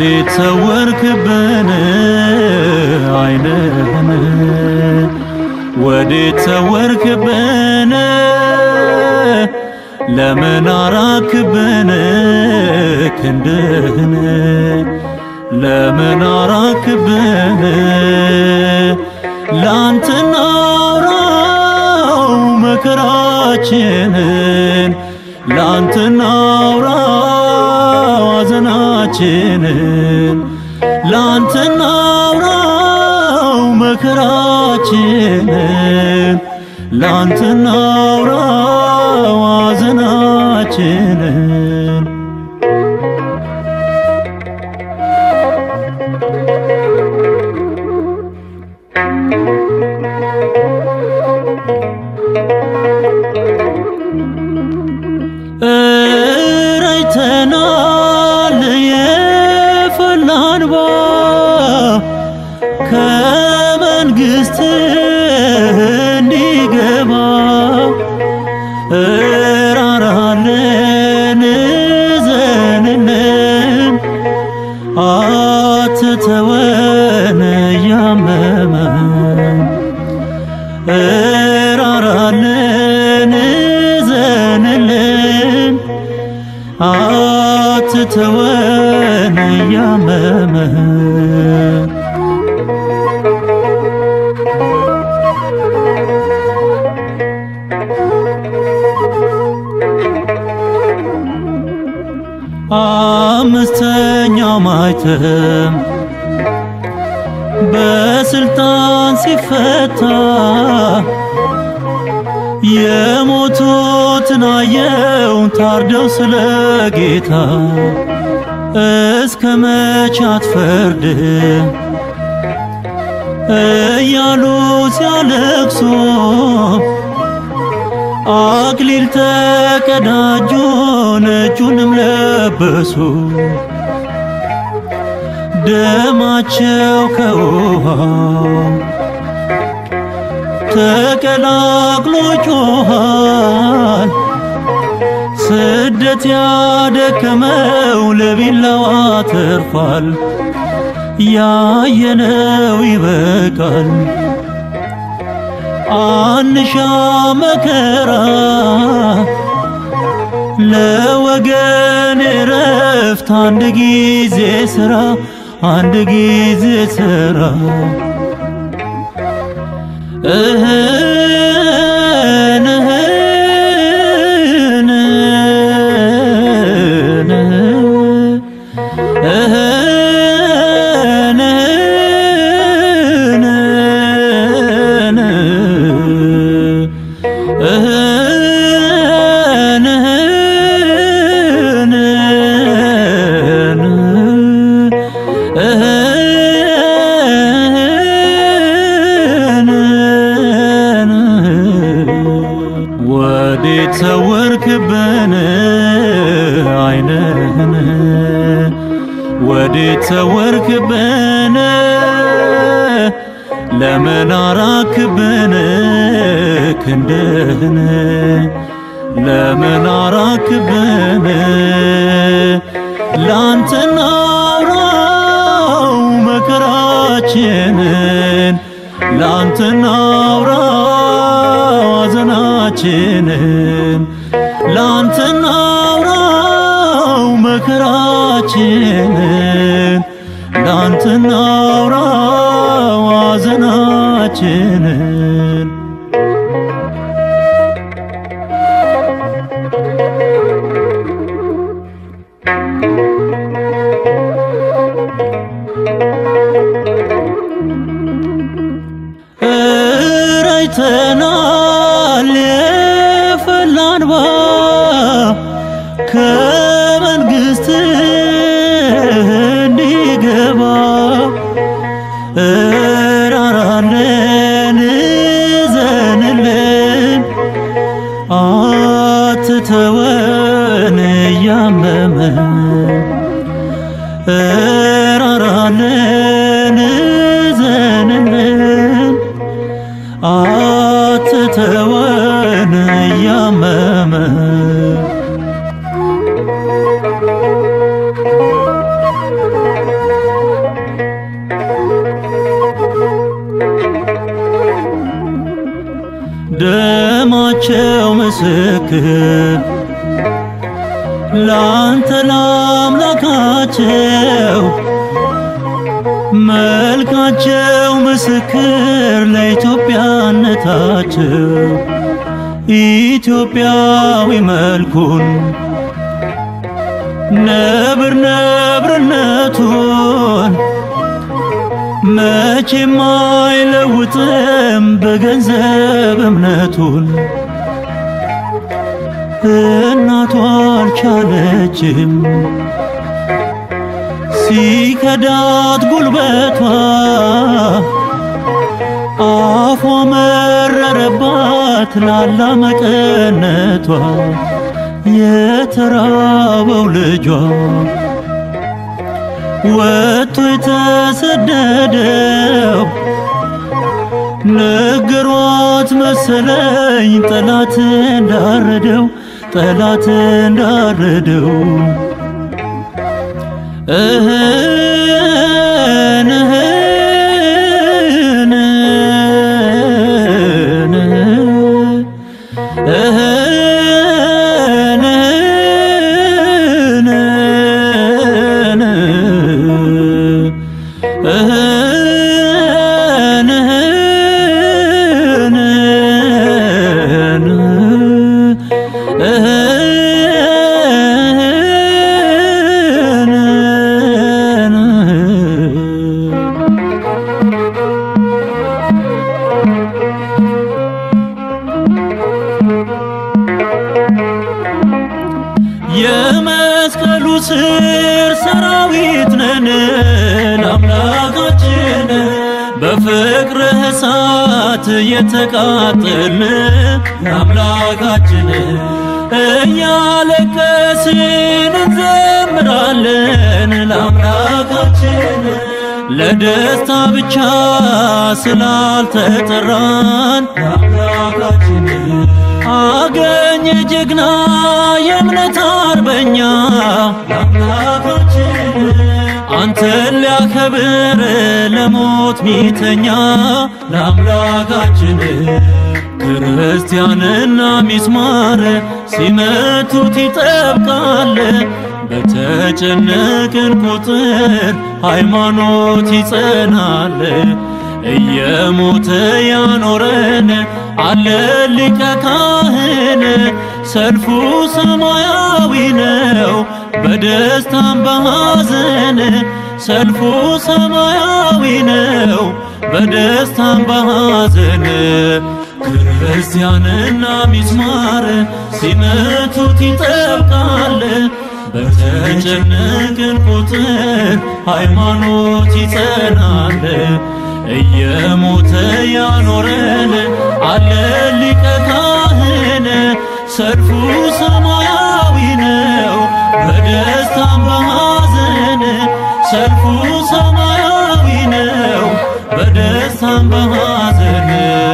ወዴት ሰወርክብን አይንህን ወዴት ሰወርክብን ለምን አራክብን ክንድህን ለምን አራክብን ላንተ ናውራው መከራችንን ላንተ ናውራው ሐዘናችንን ላንተ ናውራው መከራችንን ላንተ ናውራው ሐዘናችንን እረይተናል የፈላ እንባ ከመንግሥት እንዲገባ እራራለን እዘንልን አትተወን እያመመን እራራለን እዘንልን አትተወን እያመመን አምስተኛው ማይተም በስልጣን ሲፈታ የሞቱትን አየው ታርደው ስለ ጌታ እስከ መቼ አትፈርድም እያሉ ሲያለቅሱ አክሊል ተቀዳጁ ነጩንም ለበሱ ደማቸው ከውሃው ተቀላቅሎ ጮኻል። ስደት ያደከመው ለቢላዋ ተርፏል። ያየነው ይበቃል። አንሻ መከራ ለወገን እረፍት አንድ ጊዜ ስራ አንድ ጊዜ ስራ እህን እህን እህን እህን ወዴት ሰወርክብን አይንህን ወዴት ሰወርክብን ለምን አራክብን ክንድህን ለምን አራክብን ላንተ ናውራው መከራችንን ላንተ ናውራው ሐዘናችንን ላንተ ናውራው መከራችንን ላንተ ናውራው ሐዘናችንን እረይተናል የፈላ እንባ ከመንግሥት እንዲገባ እራራለን እዘንልን አትተወን እያመመን እራራለን እዘንልን አትተወን እያመመን ምስክር ላንተ ላምላካቸው መልካቸው ምስክር ለኢትዮጵያነታቸው ኢትዮጵያዊ መልኩን ነብር ነብርነቱን መቼም አይለውጥም በገንዘብ እምነቱን እናቷ አልቻለችም ሲከዳት ጉልበቷ አፏ መረረባት ላላ መቀነቷ የተራበው ልጇ ወጥቶ የተሰደደው ነገሯት መሰለኝ ጠላት እንዳረደው ጠላት እንዳረደው እህን እህን እህን እህን የመስቀሉ ስር ሰራዊት ነን ለአምላካችን በፍቅርህ እሳት የተቃጠልን ለአምላካችን እያለቀስን እንዘምራለን ለአምላካችን ለደስታ ብቻ ስላልተጠራን ለአምላካችን አገኘ ጀግና የእምነት አርበኛ ለአምላካችን አንተን ሊያከብር ለሞት ሚተኛ ለአምላካችን ክርስቲያንና ሚስማር ሲመቱት ይጠብቃል በተጨነቅን ቁጥር ሃይማኖት ይጸናል እየሞተ ያኖረን አለ ሊቀ ካህን ሰልፉ ሰማያዊ ነው በደስታም በሐዘን ሰልፉ ሰማያዊ ነው በደስታም በሐዘን ክርስቲያንና ሚስማር ሲመቱት ይጠብቃል በተጨነቅን ቁጥር ሃይማኖት ይጸናል እየሞተ ያኖረን አለ ሊቀ ካህን ሰልፉ ሰማያዊ ነው በደስታም በሐዘን ሰልፉ ሰማያዊ ነው በደስታም በሐዘን